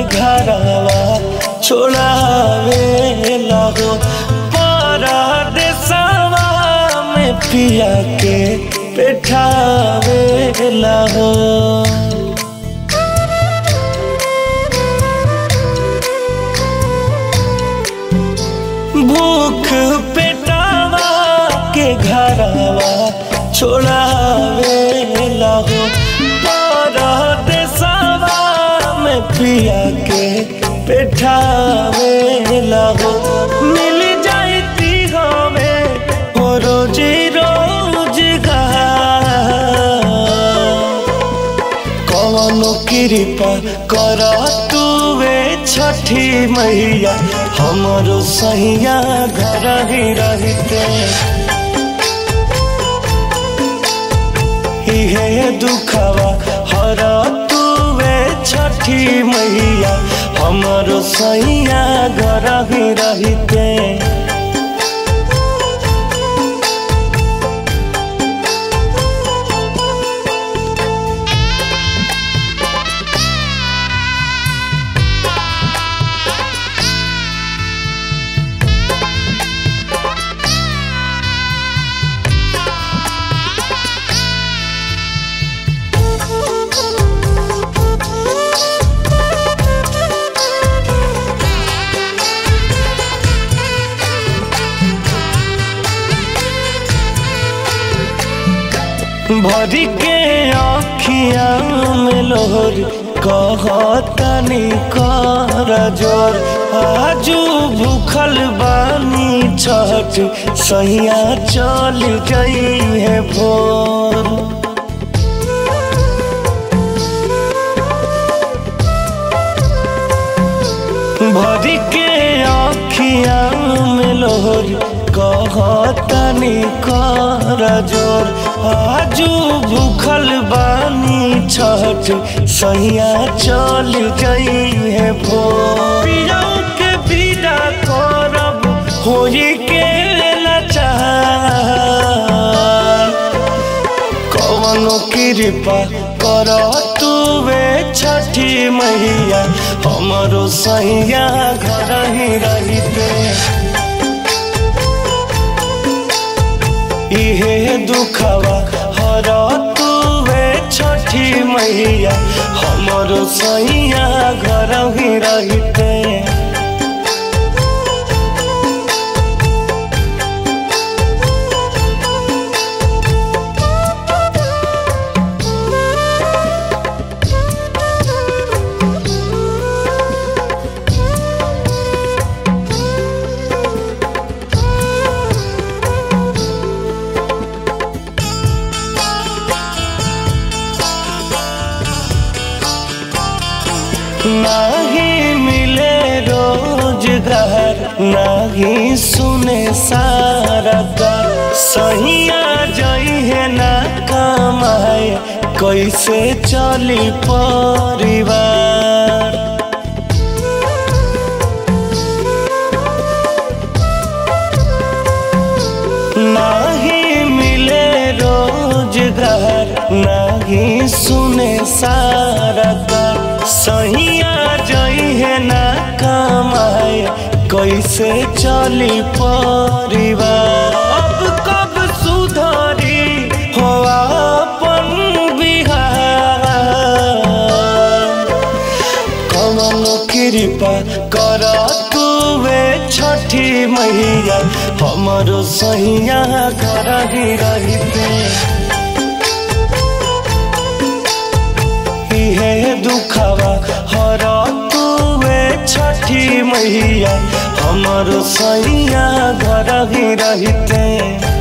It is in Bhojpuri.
घरवा छोड़ावे लगो परदेसवा में पिया के बैठावे लगो भूख पेटावा के घरवा छोड़ावे लगो परदेसवा में पिया के बैठावे लगो मिल जाती हमें हो रोजी रोजगार कवनो कृपा कर तुवे छठी मैया हमरो सैया घर ही रहते इहे दुखवा हर तुवे छठी मैया हमरो सैया घर ही रहते भरी के आखिया में लोर कहतनी कर जोर आजू भूखल बानी छठ सैया चल गई है भोर भरी के आखिया में लोर कहतनी कर जोर आजू भूखल बानी छठ सैया चल गई है भोर पियाऊ के विदा करब होई के लाचार कवनो कृपा कर तुवे छठी मैया हमरो सैया घर ही रहते इहे दुखवा हर तुवे छठी मैया हमरो सैया घर ही रहते नहीं मिले रोजगार नहीं सुने सारा कर सहिया जई है ना कमाए कैसे चली परिवार नहीं मिले रोजगार नहीं सुने सारा कर सहिया जई है ना कमाए कैसे चली परिवार अब कब सुधरी हो अपन बिहार कमल कृपा कर तुवे छठी मैया हमरो सैया घर ही रहते इहे दुखवा हर तुवे छठी मैया हमरो सैया घर ही रहते